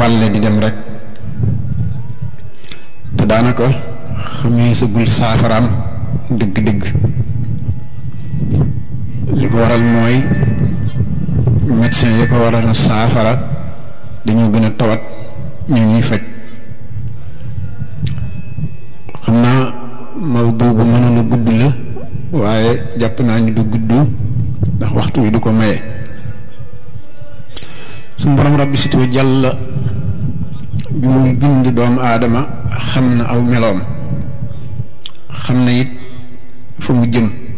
wàlle di dem rek te daanaka xamee sagul saafaraam dëgg-dëgg li ko waral mooy médecin yi ko waral na saafara dañoo gën a tawat ñu ñuy faj xam naa mawdu bu mënoon a gudd la waaye jàpp naa ni du gudd ndax waxtu wi du ko maye suñu borom rabbi sitoo jàll bi muy bind doomu aadama xam na aw meloom xam na it fa mu jëm